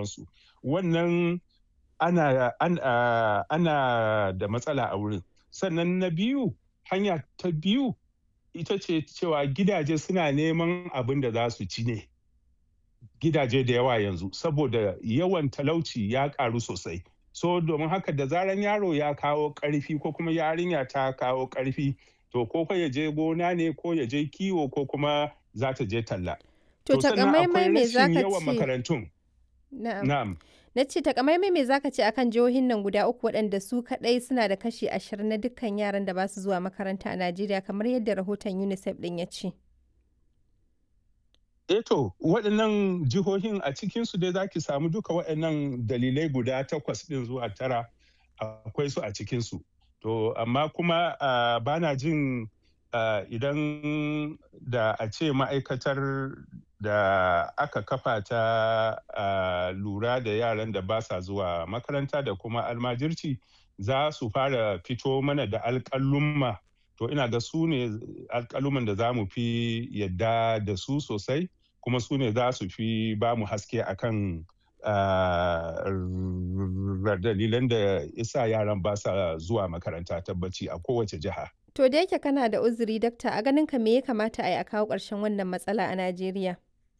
sauransu wannan ana, ana, ana da matsala a wurin sannan na biyu hanya ta biyu ita ce cewa gidaje suna neman abin da za su ci ne gidaje da yawa yanzu saboda yawan talauci ya karu sosai so domin haka da zaran yaro ya kawo karfi ko kuma yarinya ta kawo karfi to ko ya je gona ne ko ya je kiwo ko kuma za ta je talla To takamaimai me za ka yawan ce? makarantun Na'am. na'am Na ce takamaimai me za ka ce akan jihohin nan guda uku waɗanda su kaɗai suna da kashi ashirin na dukkan yaran da ba su zuwa makaranta a Najeriya kamar yadda rahoton UNICEF ɗin ya ce. Eto waɗannan jihohin a cikinsu dai za ki samu duka waɗannan dalilai guda takwas ɗin zuwa tara akwai su a cikinsu. To amma kuma uh, ba na jin uh, idan da a ce ma'aikatar da aka kafa ta uh, lura da yaran da ba sa zuwa makaranta da kuma almajirci za su fara fito mana da alƙalumma to ina ga su ne alƙaluman da za mu fi yadda da su sosai kuma su ne za su fi ba mu haske akan uh, dalilan da isa yaran ba sa zuwa makaranta tabbaci a kowace jiha. To da yake kana da uzuri dakta a ganin ka me ya kamata a yi a kawo ƙarshen wannan matsala a Najeriya?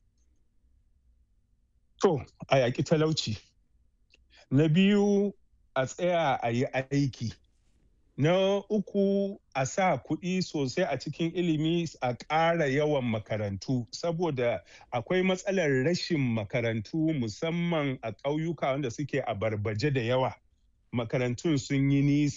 To, a yaƙi talauci. Na biyu a tsaya a yi aiki. Na uku a sa kuɗi sosai a cikin ilimi a ƙara yawan makarantu saboda akwai matsalar rashin makarantu musamman a ƙauyuka wanda suke a barbaje da yawa. Makarantun sun yi nisa.